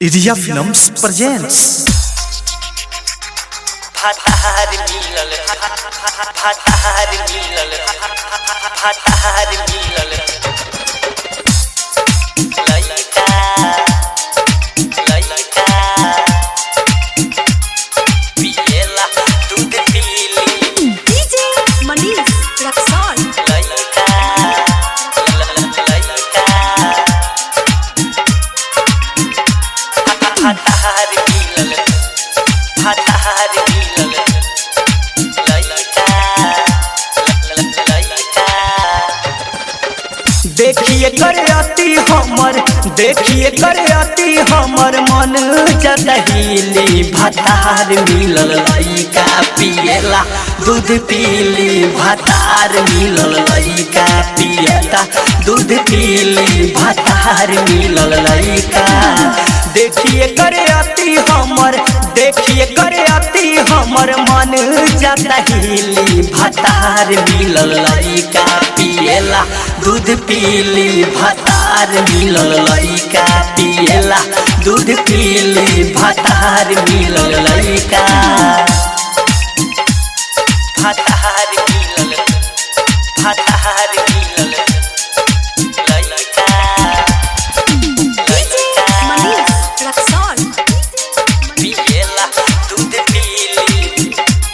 Idea Films presents फतहर मिलल फतहर मिलल फतहर मिलल लइका लइका पियला दूध पीली DJ Manish Raxol. लइका लइका फतहर मिलल फतहर मिलल लइका लइका देखिए कर अति हमर देखिए कर अति हमर मन जदहीली भतार मिलल लइका पियला दूध पीली भतार मिलल लइका पियता दूध पीली भतार मिलल लइका देखिए कर अति हमर देखिए कर अति हमर मन जदहीली भतार मिलल लइका पियला दूध पीली भतार मिलल लइका पियला दूध पीली भतार मिलल लइका फतहर मिलल फतहर मिलल लइका DJ Manish Raxol. पियला दूध पीली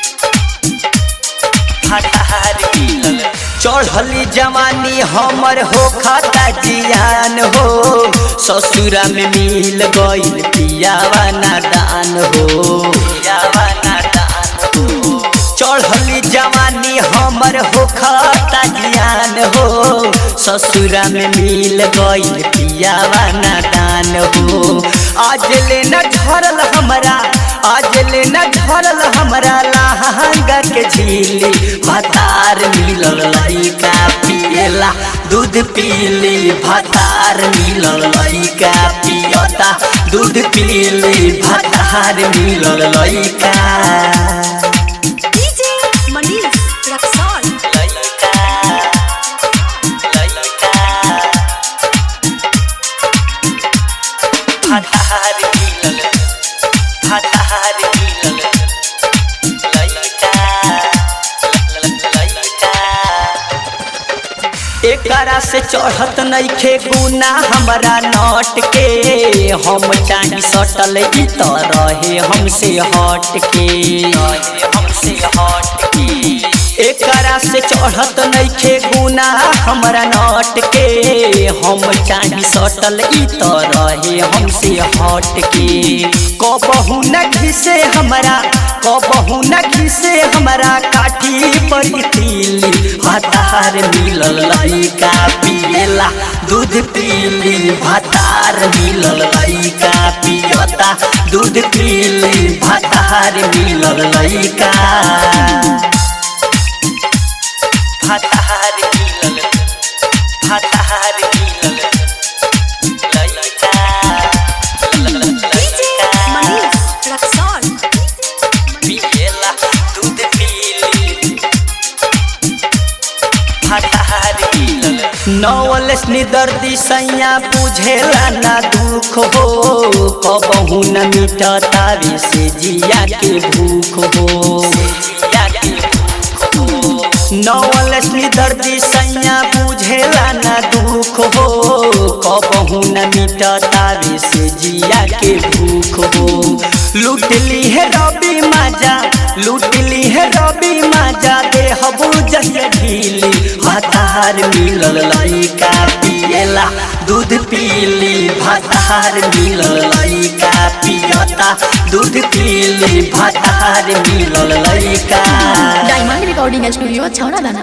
फतहर मिलल चढ़ली जवानी हमर हो खाता जियान हो ससुरा में मिल गईल पियावा नादान हो पियावा नादान हो चढ़ली जवानी हमर हो खाता जियान हो ससुरा में मिल गईल पियावा नादान हो आज ले न झरल हमरा आज ले न झरल हमरा लहंगा के झीली भतार मिलल लइका पियला दूध पीली भतार मिलल लइका पियता दूध पीली भतार मिलल लइका DJ Manish Raxol. लइका लइका फतहर मिलल फतहर मिलल लइका लइका एकरा से चढ़त नइखे गुना हमरा नट के हम चाही सटल ई त रहे हमसे हट के हमसे हट के एकरा से चढ़त नइखे गुना हमरा नट के हम चाही सटल ई त रहे हमसे हट के कबहू न घिसे हमरा कबहू न घिसे हमरा काठी पर तीली भतार मिलल लइका पियला दूध पीली भतार मिलल लइका पियता दूध पीली भतार मिलल लइका फतहर मिलल फतहर मिलल लइका DJ Manish Raxol. पियला दूध पीली फतहर मिलल नवलस निदर्दी सैया बुझेला ना दुख हो कबहू न मिटतावे से जिया के भूख हो जिया के भूख हो नवलस निदर्दी सैया बुझेला ना दुख हो कबहू न मिटतावे से जिया के भूख हो लूटली है रवि माजा लूटली है रवि माजा दे हबू जैसे ढीली भतार मिलल लइका पियला दूध पीली भतार मिलल लइका पियता दूध पीली भतार मिलल लइका डायमंड रिकॉर्डिंग स्टूडियो छौड़ा दाना